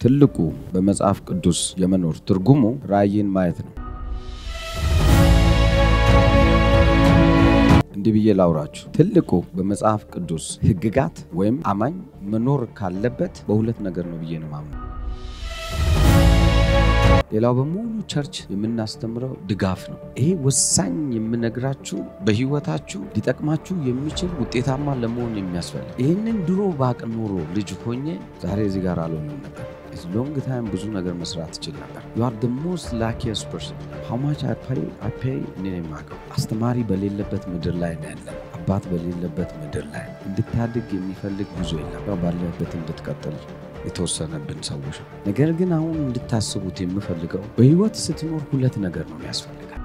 ትልቁ በመጽሐፍ ቅዱስ የመኖር ትርጉሙ ራእይን ማየት ነው። እንዲህ ብዬ ላውራችሁ። ትልቁ በመጽሐፍ ቅዱስ ሕግጋት ወይም አማኝ መኖር ካለበት በሁለት ነገር ነው ብዬ ነው ማምነው። ሌላው በሙሉ ቸርች የምናስተምረው ድጋፍ ነው። ይሄ ወሳኝ የምነግራችሁ በህይወታችሁ ሊጠቅማችሁ የሚችል ውጤታማ ለመሆን የሚያስፈልግ ይህንን ድሮ ባቅ ኖሮ ልጅ ሆኜ ዛሬ እዚህ ጋር አልሆንም ነበር። ሎንግ ታይም ብዙ ነገር መስራት ትችል ነበር። ዩ አር ደ ሞስት ላኪየስት ፐርሰን ሃው ማች አይ ፔይ እኔ ነው የማውቀው። አስተማሪ በሌለበት ምድር ላይ ነው ያለ አባት በሌለበት ምድር ላይ እንድታድግ የሚፈልግ ብዙ የለም። ባለበት እንድትቀጥል የተወሰነብን ሰዎች ነው። ነገር ግን አሁን እንድታስቡት የምፈልገው በህይወት ስትኖር ሁለት ነገር ነው ያስፈልጋል።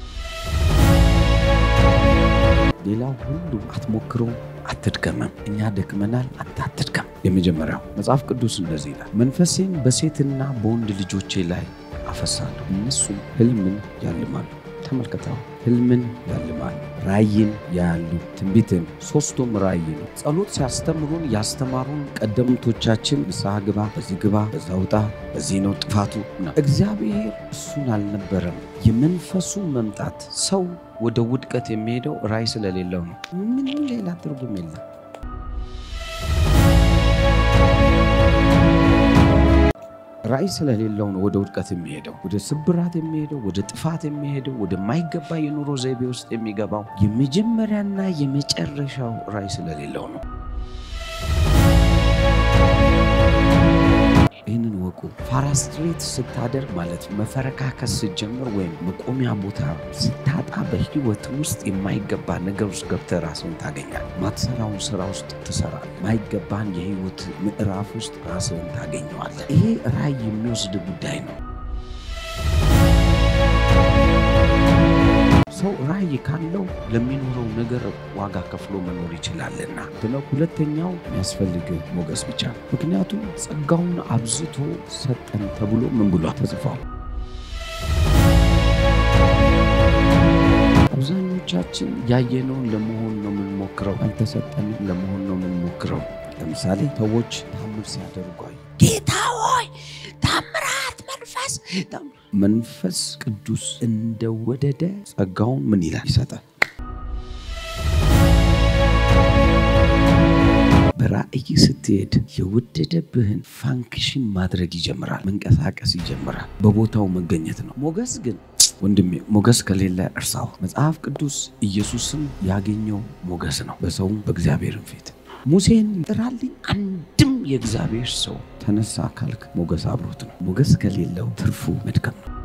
ሌላው ሁሉ አትሞክረው፣ አትድከመም። እኛ ደክመናል፣ አንተ አትድከም። የመጀመሪያው መጽሐፍ ቅዱስ እንደዚህ ይላል፣ መንፈሴን በሴትና በወንድ ልጆቼ ላይ አፈሳለሁ፣ እነሱም ህልምን ያልማሉ። ተመልከተው፣ ህልምን ያልማሉ፣ ራእይን ያያሉ፣ ትንቢትን። ሶስቱም ራእይ ነው። ጸሎት ሲያስተምሩን ያስተማሩን ቀደምቶቻችን ንስሐ ግባ፣ በዚህ ግባ፣ በዛ ውጣ፣ በዚህ ነው ጥፋቱ ነው። እግዚአብሔር እሱን አልነበረም። የመንፈሱ መምጣት ሰው ወደ ውድቀት የሚሄደው ራእይ ስለሌለው ነው። ምንም ሌላ ትርጉም የለም። ራእይ ስለሌለው ነው ወደ ውድቀት የሚሄደው፣ ወደ ስብራት የሚሄደው፣ ወደ ጥፋት የሚሄደው፣ ወደማይገባ የኑሮ ዘይቤ ውስጥ የሚገባው የመጀመሪያና የመጨረሻው ራእይ ስለሌለው ነው። ይህንን ወቁ። ፓራስትሬት ስታደርግ ማለት መፈረካከስ ስትጀምር ወይም መቆሚያ ቦታ ስታጣ በህይወት ውስጥ የማይገባ ነገር ውስጥ ገብተህ ራስን ታገኛል። ማትሰራውን ስራ ውስጥ ትሰራል። ማይገባን የህይወት ምዕራፍ ውስጥ ራስን ታገኘዋለህ። ይሄ ራእይ የሚወስድ ጉዳይ ነው። ሰው ራእይ ካለው ለሚኖረው ነገር ዋጋ ከፍሎ መኖር ይችላልና ብለው ሁለተኛው የሚያስፈልግ ሞገስ ብቻ ነው። ምክንያቱም ጸጋውን አብዝቶ ሰጠን ተብሎ ምን ብሏ ተጽፏል። አብዛኞቻችን ያየነውን ለመሆን ነው የምንሞክረው፣ አልተሰጠንም ለመሆን ነው የምንሞክረው። ለምሳሌ ሰዎች ታምር ሲያደርጉ ጌታ ሆይ ታምራት መንፈስ መንፈስ ቅዱስ እንደወደደ ጸጋውን ምን ይላል ይሰጣል። በራእይ ስትሄድ የወደደብህን ፋንክሽን ማድረግ ይጀምራል፣ መንቀሳቀስ ይጀምራል፣ በቦታው መገኘት ነው። ሞገስ ግን ወንድሜ ሞገስ ከሌለ እርሳው። መጽሐፍ ቅዱስ ኢየሱስም ያገኘው ሞገስ ነው፣ በሰውም በእግዚአብሔርም ፊት ሙሴን ጥራልኝ አንድም የእግዚአብሔር ሰው ተነሳ ካልክ ሞገስ አብሮት ነው። ሞገስ ከሌለው ትርፉ መድከም ነው።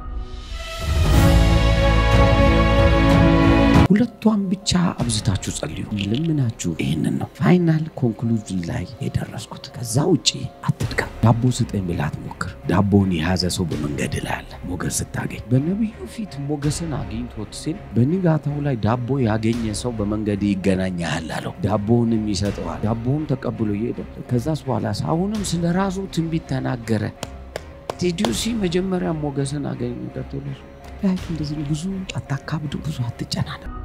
ሁለቷን ብቻ አብዝታችሁ ጸልዩ። ልምናችሁ ይህንን ነው። ፋይናል ኮንክሉዥን ላይ የደረስኩት። ከዛ ውጭ አትድከም። ዳቦ ስጠኝ ብለህ አትሞክር። ዳቦውን የያዘ ሰው በመንገድ ላይ አለ። ሞገስ ስታገኝ በነቢዩ ፊት ሞገስን አግኝቶት ሲል በንጋታው ላይ ዳቦ ያገኘ ሰው በመንገድ ይገናኛል አለው። ዳቦውንም ይሰጠዋል። ዳቦውን ተቀብሎ እየሄደ ከዛስ በኋላ አሁንም ስለ ራሱ ትንቢት ተናገረ። ቴዲዮሲ መጀመሪያ ሞገስን አገኝ ቀጥሎ እንደዚህ ብዙ አታካብዱ፣ ብዙ አትጨናነቅ።